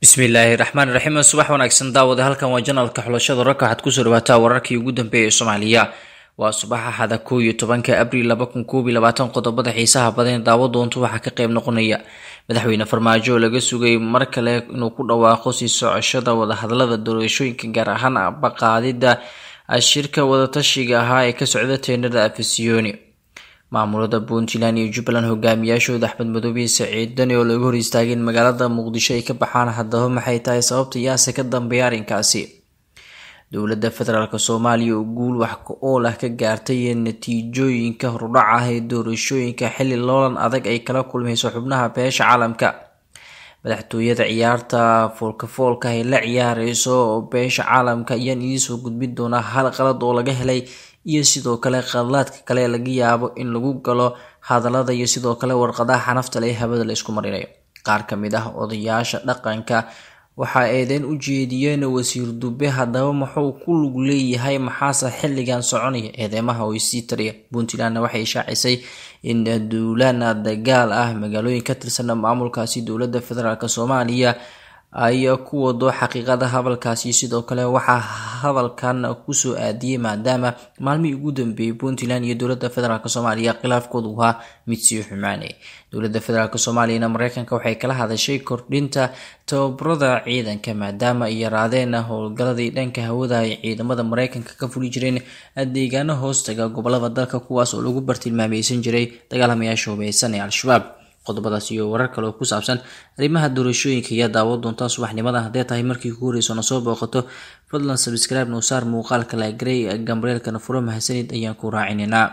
bismillaahi raxmaan raxiim subax wanaagsan daawade halkan waa janalka xulashada raka waxaad kusoo dhawaataa wararkii ugu dambeeyay ee soomaaliya waa subax axada kow iyo tobanka abriil laba kun koob iyo labaatan qodobada xiisaha badan daawo doonto waxaa ka qayb noqonaya madaxweyne farmaajo oo laga sugay mar kale inuu ku dhawaaqo sii socoshada wadahadalada doorashooyinka gaar ahaan baqaadida shirka wadatashiga ahaa ee ka socda teenada afisiyoni maamulada puntland iyo jubbaland hogaamiyaashooda axmed madoobe iyo saciid dani oo laga hor istaageen magaalada muqdisho ay ka baxaan haddaba maxay tahay sababta yaase ka dambeeya arrinkaasi dowladda federaalk soomaaliya oo guul wax ka ool ah ka gaartay natiijooyinka hordhac ah ee doorashooyinka xilli loolan adag ay kala kulmayso xubnaha beesha caalamka madaxtooyada ciyaarta foolkafoolka ay la ciyaareyso beesha caalamka ayaan idiisoo gudbin doonaa hal qalad oo laga helay iyo sidoo kale qadlaadka kale laga yaabo in lagu galo hadalada iyo sidoo kale warqadaha xanafta le hawada la isku marinayo qaar ka mid ah odayaasha dhaqanka waxa eedeyn u jeediyeen wasiir dube haddaba muxuu ku lug leeyahay maxaase xilligan soconaya eedeymaha oo sii tariya puntlandna waxay shaacisay in duulaan dagaal ah magaalooyin ka tirsan maamulkaasi dowladda federaalk soomaaliya ay ku wado xaqiiqada hadalkaasi sidoo kale waxaa hadalkan kusoo aadiyey maadaama maalmihii ugu dambeeyey puntland iyo dowladda federaalk soomaaliya khilaafkoodu ahaa mid sii xumaanay dowladda federaalk soomaaliyana mareykanka waxay kala hadashay kordhinta tababarada ciidanka maadaama ay yaraadeen howlgaladii dhanka hawada ay ciidamada mareykanka ka fuli jireen deegaano hoostaga gobolada dalka kuwaas oo lagu bartilmaameysan jiray dagaalamayaasha hubeysan ee al-shabaab qodobadaas iyo warar kale oo ku saabsan arrimaha doorashooyinka ayaa daawo doontaa subaxnimada haddee tahay markii ku horeyso na soo booqato fadlan sabscribe noo saar muuqaalka lagrey gambareelkana furo mahadsanid ayaan ku raacineynaa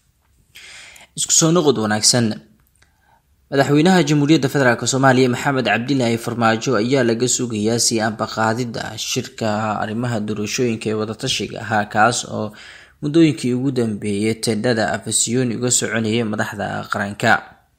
isku soo noqod wanaagsan madaxweynaha jamhuuriyadda federaalk soomaaliya maxamed cabdilaahi farmaajo ayaa laga sugayaa sii ambaqaadida shirka arrimaha doorashooyinka ee wadatashiga ahaa kaas oo muddooyinkii ugu dambeeyay tendhada afasiyoni uga soconayay madaxda qaranka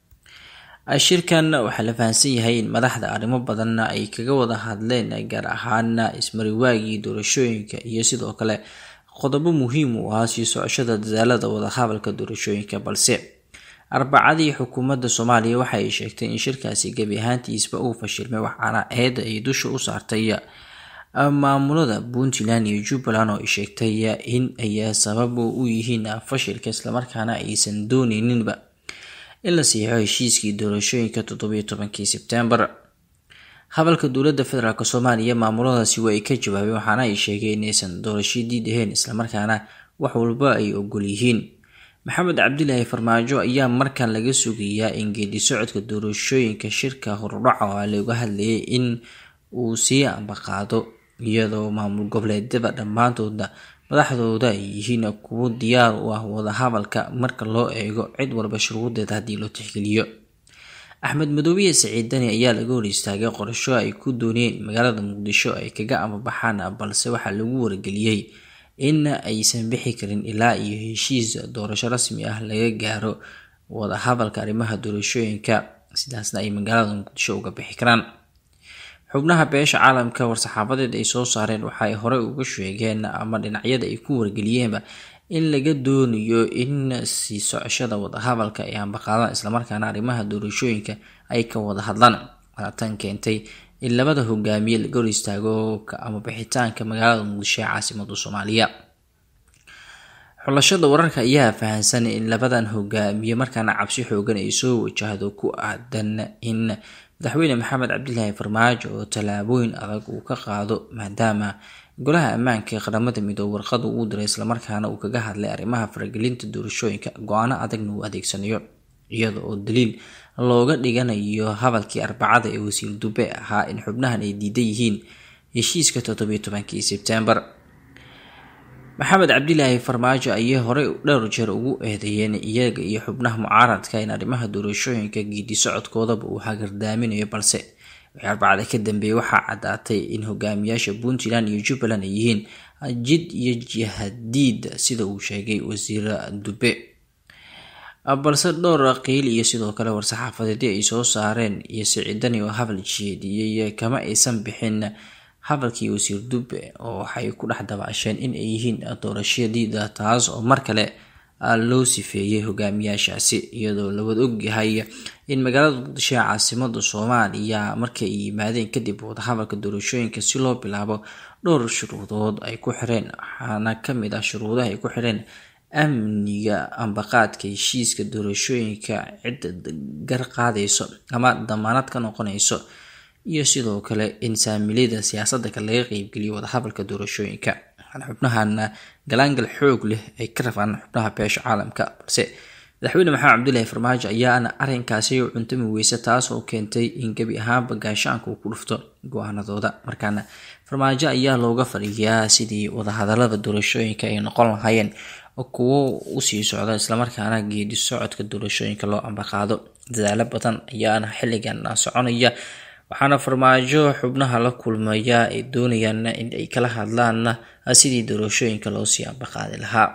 shirkan waxaa la fahamsan yahay in madaxda arrimo badan ay kaga wada hadleen gaar ahaan ismariwaagii doorashooyinka iyo sidoo kale qodobo muhiim u ahaa sii socoshada dadaalada wadahadalka doorashooyinka balse arbacadii xukuumadda soomaaliya waxa ay sheegtay in shirkaasi gebi ahaantiisba uu fashilmay waxaana eeda ay dusha u saartay maamulada puntland iyo jubbaland oo ay sheegtay in ay sabab u yihiin fashilka islamarkaana aysan dooneyninba in la siixo heshiiskii doorashooyinka toddobiyo tobankii sebtembar hadalka dowladda federaalk soomaaliya maamuladaasi waa ay ka jawaabeen waxaana ay sheegeen inaysan doorasho diid ahayn islamarkaana wax walba ay ogol yihiin maxamed cabdilaahi farmaajo ayaa markan laga sugayaa in geedi socodka doorashooyinka shirka hordhaca oo laga hadlayay in uu sii ambaqaado iyadoo maamul goboleedyada dhammaantooda madaxdooda ay yihiin kuwo diyaar u ah wadahadalka marka loo eego cid walba shuruudeeda haddii loo tixgeliyo axmed madoobiye saciid dani ayaa laga hor istaagay qorasho ay ku dooniyeen magaalada muqdisho ay kaga amabaxaan balse waxaa lagu wargeliyey in aysan bixi karin ilaa iyo heshiis doorasho rasmi ah laga gaaro wadahadalka arrimaha doorashooyinka sidaasna ay magaalada muqdisho uga bixi karaan xubnaha beesha caalamka war-saxaabadeed ay soo saareen waxa ay horey uga sheegeen ama dhinacyada ay ku wargeliyeenba in laga doonayo in sii socoshada wadahadalka ay ambaqaadaan islamarkaana arrimaha doorashooyinka ay ka wada hadlaan waana tan keentay in labada hogaamiye laga hor istaago ama bixitaanka magaalada muqdisho ee caasimada soomaaliya xulashada wararka ayaa fahamsan in labadan hogaamiye markaana cabsi xoogan ay soo wajahdo ku aadan in madaxweyne maxamed cabdilaahi farmaajo oo tallaabooyin adag uu ka qaado maadaama golaha ammaanka ee qaramada midoobe warqada uu diray islamarkaana uu kaga hadlay arrimaha faragelinta doorashooyinka go-aano adagna uu adeegsanayo iyada oo daliil looga dhiganayo hadalkii arbacada ee wasiir dube ahaa in xubnahan ay diidan yihiin heshiiska toddobiyo tobankii sebtembar maxamed cabdilaahi farmaajo ayay horey dhowr jeer ugu eedeeyeen iyaga iyo xubnaha mucaaradka in arrimaha doorashooyinka geedi socodkoodaba uu hagardaaminayo balse wixii arbacada ka dambeeyey waxaa caddaatay in hogaamiyaasha puntland iyo jubbaland ay yihiin jid iyo jihadiid sida uu sheegay wasiir dube balse dhowr qiil iyo sidoo kale war-saxaafadeedii ay soo saareen iyo siciidani oo hadal jeediyey kama aysan bixin hadalkii wasiir dube oo waxay ku dhex dabaasheen in ay yihiin doorashadiida taas oo mar kale loo sifeeyey hogaamiyaashaasi iyadoo lawada ogyahay in magaalada muqdisho ee caasimada soomaaliya markii ay yimaadeen kadib wadahadalka doorashooyinka si loo bilaabo dhowr shuruudood ay ku xireen waxaana kamid ah shuruudaha ay ku xireen amniga ambaqaadka heshiiska doorashooyinka cidda gar qaadayso ama damaanad ka noqonayso iyo sidoo kale in saamilida siyaasadda kale laga qeybgeliyo wadahadalka doorashooyinka waxaana xubnahan galaangal xoog leh ay ka rabaan xubnaha beesha caalamka balse madaxweyne maxamed cabdulaahi farmaajo ayaana arrinkaasi cuntami weyse taas oo keentay in gebi ahaanba gaashaanka uu ku dhufto go-aanadooda markaana farmaajo ayaa looga fadhiyaa sidii wadahadalada doorashooyinka ay noqon lahaayeen kuwo usii socda islamarkaana geedi socodka doorashooyinka loo ambaqaado dadaalo badan ayaana xilligan soconaya waxaana farmaajo xubnaha la kulmaya ay doonayaan in ay kala hadlaan sidii doorashooyinka loosii ambaqaadi lahaa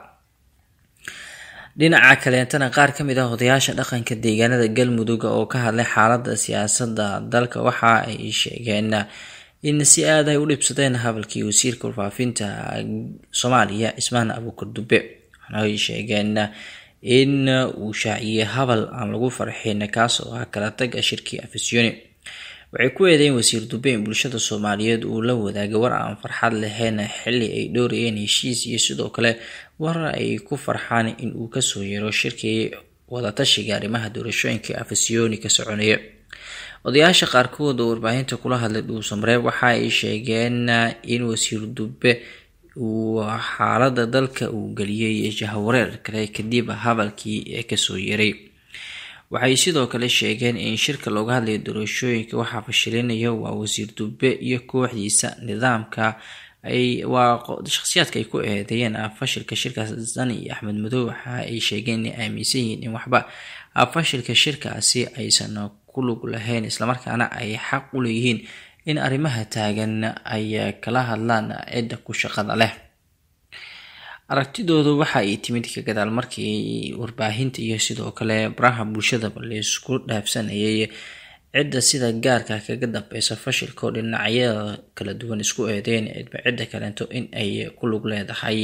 dhinaca kaleetana qaar kamid ah odayaasha dhaqanka deegaanada galmudug oo ka hadlay xaalada siyaasada dalka waxa ay sheegeen in si aad ay u dhibsadeen hadalkii wasiirka warfaafinta soomaaliya cismaan abuukar dube waxaana ay sheegeen in uu shaaciyey habal aan lagu farxin kaas oo ah kala taga shirkii afisyooni waxay ku eedeyn wasiir dube in bulshada soomaaliyeed uu la wadaagay war aan farxad lahayn xili ay dhowrayeen heshiis iyo sidoo kale war ay ku farxaan in uu kasoo yeero shirkii wadatashiga arrimaha doorashooyinka afisyooni ka soconaya odayaasha qaarkood oo warbaahinta kula hadlay dhuusamareeb waxa ay sheegeen in wasiir dube uu xaalada dalka uu geliyey jahawareer kale kadib hadalkii ee kasoo yeeray waxay sidoo kale sheegeen in shirka looga hadlayo doorashooyinka waxaa fashilinaya waa wasiir dube iyo kooxdiisa nidaamka waa shakhsiyaadka ay ku eedeeyeen fashilka shirkaas dani iyo axmed madow waxa ay sheegeen inay aaminsan yihiin in waxba fashilka shirkaasi aysan ku lug lahayn islamarkaana ay xaq u leeyihiin in arrimaha taagan ay kala hadlaan cidda ku shaqada leh aragtidoodu waxa ay timid ka gadaal markii warbaahinta iyo sidoo kale baraha bulshadaba laysku dhaafsanayay cidda sida gaarka kaga dambeysa fashilka oo dhinacyada kala duwan isku eedeyn cidba cidda kaleento in ay ku lug leedahay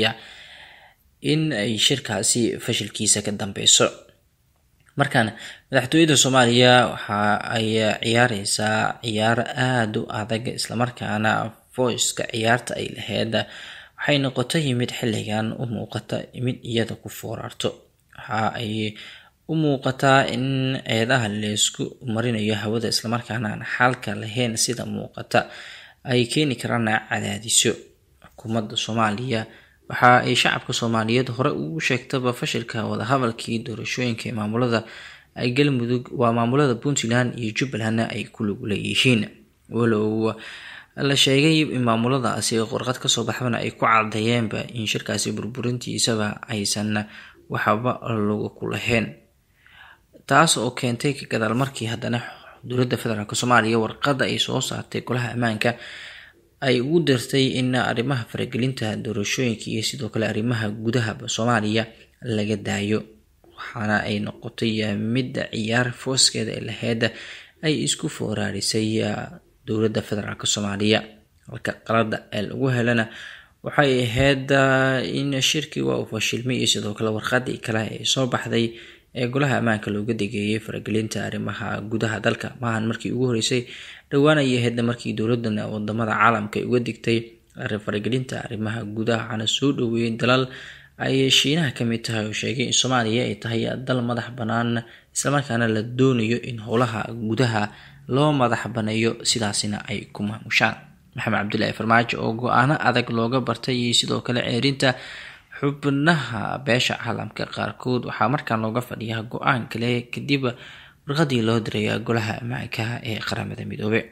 in ay shirkaasi fashilkiisa ka dambeyso markaan madaxtooyada soomaaliya waxa ay ciyaareysaa ciyaar aada u adag islamarkaana voiceka ciyaarta ay lahayd waxay noqotay mid xilligan u muuqata mid iyada ku foorarto waxa ay u muuqataa in eedaha laysku marinayo hawada islamarkaana aan xalka lahayn sida muuqata ay keeni karaan cadaadisyo xukuumadda soomaaliya waxa ay shacabka soomaaliyeed hore ugu sheegtaba fashilka wadahadalkii doorashooyinka ee maamulada ay galmudug waa maamulada puntland iyo jubbalandna ay ku lug leeyihiin walow la sheegay in maamuladaasi qorqad kasoo baxdana ay ku caddeeyeenba in shirkaasi burburintiisaba aysan waxba lagu ku lahayn taas oo keentay ka gadaal markii haddana dowladda federaalk soomaaliya warqadda ay soo saartay golaha ammaanka ay ugu dartay in arrimaha faragelinta doorashooyinka iyo sidoo kale arrimaha gudaha soomaaliya laga daayo waxaana ay noqotay midda ciyaar fooskeeda ee laheyd ay isku fooraarisay dowladda federaalk soomaaliya halka qalada ee lagu helana waxay ahayd in shirkii waa uu fashilmay iyo sidoo kale warqadii kale ee soo baxday ee golaha ammaanka looga degeeyay faragelinta arrimaha gudaha dalka maahan markii ugu horeysay dhowaan ay ahaydna markii dowladan wadamada caalamka ay uga digtay faragelinta arrimaha gudaha waxaana soo dhoweeyey dalal ay shiinaha kamid tahay oo sheegay in soomaaliya ay tahay dal madax bannaan islamarkaana la doonayo in howlaha gudaha loo madax baneeyo sidaasina ay ku maamushaan maxamed cabdulaahi farmaajo oo go-aano adag looga bartay iyo sidoo kale ceerinta xubnaha beesha caalamka qaarkood waxaa markaan looga fadhiyaa go-aan kale kadib warqadii loo diraya golaha ammaanka ee qaramada midoobe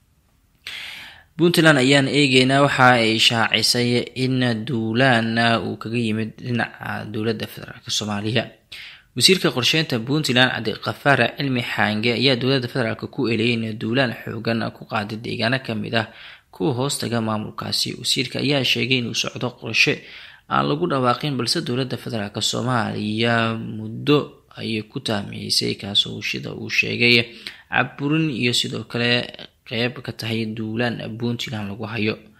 puntland ayaan eegeynaa waxa ay shaacisay in duulaan uu kaga yimid dhinaca dowladda federaalk soomaaliya wasiirka qorsheynta puntland cabdiqafaar cilmi xaange ayaa dowladda federaalk ku eleeyay in duulaan xoogan ku qaaday deegaano kamid ah kuwa hoostaga maamulkaasi wasiirka ayaa sheegay inuu socdo qorshe aan lagu dhawaaqin balse dowladda federaalk soomaaliya muddo ayay ku taamiyeysay kaasoo sida uu sheegay caburin iyo sidoo kale qeyb ka tahay duulaan puntland lagu hayo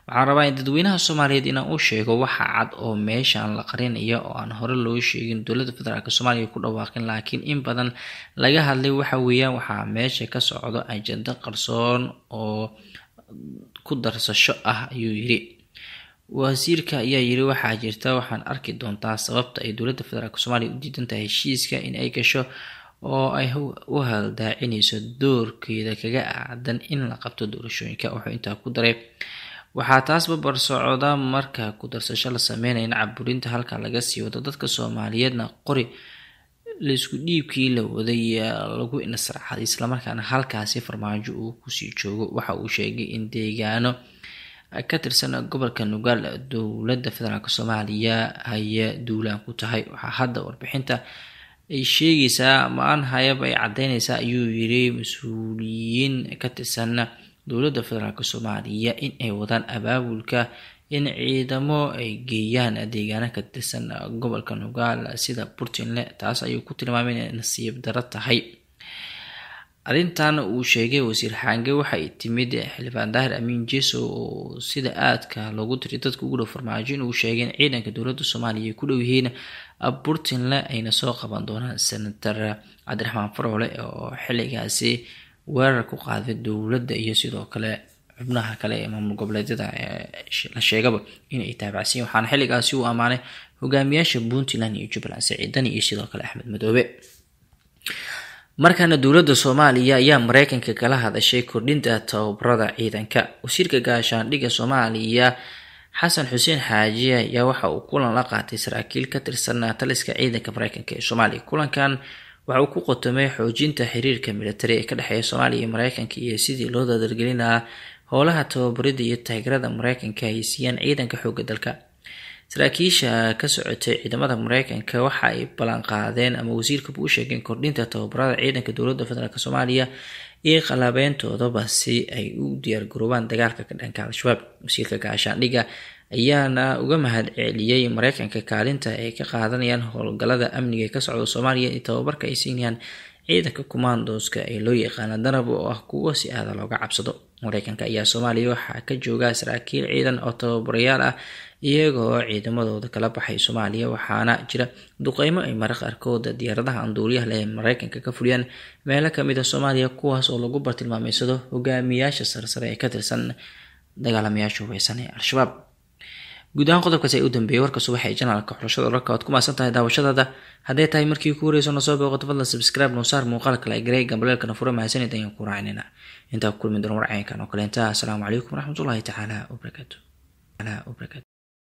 waxaan rabaa in dadweynaha soomaaliyeed inaan u sheego waxa cad oo meeshan la qarinaya oo aan hore loo sheegin dowladda federaalk soomaaliya ku dhawaaqin laakiin in badan laga hadlay waxa weeyaan waxaa meesha ka socdo ajando qarsoon oo ku darsasho ah ayuu yiri wasiirka ayaa yiri waxaa jirta waxaan arki doontaa sababta ay dowladda federaalk soomaaliya u diidan tahay heshiiska in ay gasho oo ay u haldaacinayso doorkeeda kaga aadan in la qabto doorashooyinka wuxuu intaa ku daray waxaa taas babar socda marka ku darsasho la sameynaya in caburinta halka laga sii wado dadka soomaaliyeedna qori laisku dhiibkii la waday lagu nasraxaday islamarkaana halkaasi farmaajo uu kusii joogo waxa uu sheegay in deegaano ka tirsan gobolka nugaal dowladda federaalk soomaaliya ay duulaan ku tahay waxaa hadda warbixinta ay sheegaysaa ma-aan hayab ay caddeynaysaa ayuu yiri mas-uuliyiin ka tirsan dowladda federaalk soomaaliya in ay wadaan abaabulka in ciidamo ay geeyaan deegaano ka tirsan gobolka nugaal sida puntland taas ayuu ku tilmaamay inay nasiib daro tahay arrintan uu sheegay wasiir xaange waxay timid xildhibaan daahir amiin jeso oo sida aadka loogu tiriy dadka ugu dhow farmaajo inuu sheegay in ciidanka dowladda soomaaliya ay ku dhow yihiin puntland ayna soo qaban doonaan senator cabdiraxmaan faroole oo xilligaasi weerar ku qaaday dowladda iyo sidoo kale xubnaha kale ee maamul goboleedyada la sheegaba inay taabacsiin waxaana xilligaasi uu ammaanay hogaamiyaasha puntland iyo jubbaland siciidani iyo sidoo kale axmed madoobe markaana dowladda soomaaliya ayaa mareykanka kala hadashay kordhinta tababarada ciidanka wasiirka gaashaandhigga soomaaliya xasan xuseen xaaji ayaa waxa uu kulan la qaatay saraakiil ka tirsan taliska ciidanka mareykanka ee soomaaliya kulankan waxa uu ku qotomay xoojinta xiriirka militari ee ka dhexeeya soomaaliya iyo mareykanka iyo sidii loo dadargelinaha howlaha tababarida iyo taageerada mareykanka ay siiyaan ciidanka xooga dalka saraakiisha ka socotay ciidamada mareykanka waxa ay ballanqaadeen ama wasiirkaba u sheegeen kordhinta tababarada ciidanka dowladda federaalk soomaaliya iyo qalaabeyntoodaba si ay u diyaargaroobaan dagaalka ka dhanka al-shabaab wasiirka gaashaandhigga ayaana uga mahad celiyey mareykanka kaalinta ay ka qaadanayaan howlgalada amniga ee ka socda soomaaliya iyo tababarka ay siinayaan ciidanka commandoska ee loo yaqaana danab oo ah kuwo si aada looga cabsado mareykanka ayaa soomaaliya waxaa ka jooga saraakiil ciidan oo tababarayaal ah iyagoo ciidamadooda kala baxay soomaaliya waxaana jira duqeymo ay mara qaarkooda diyaaradaha anduuliyaha leh ee mareykanka ka fuliyaan meelo kamid a soomaaliya kuwaas oo lagu bartilmaameysado hogaamiyaasha sarsare ee ka tirsan dagaalamayaasha hubeysan ee al-shabaab guud ahaan qodobkaasi ay u dambeeyay warka subax ee janaalka xulashada wararka waad ku maasan tahay daawashadaada hadday tahay markii ku horeyso na soo booqato fadlan subscribe noo saar muuqaalka la egrey gambaleelkana fura mahadsanid ayaan ku raacinayna intaa ku kulmi doona warcaynkan oo kaleenta asalaamu calaykum waraxmatullahi tacaala wabarakaatu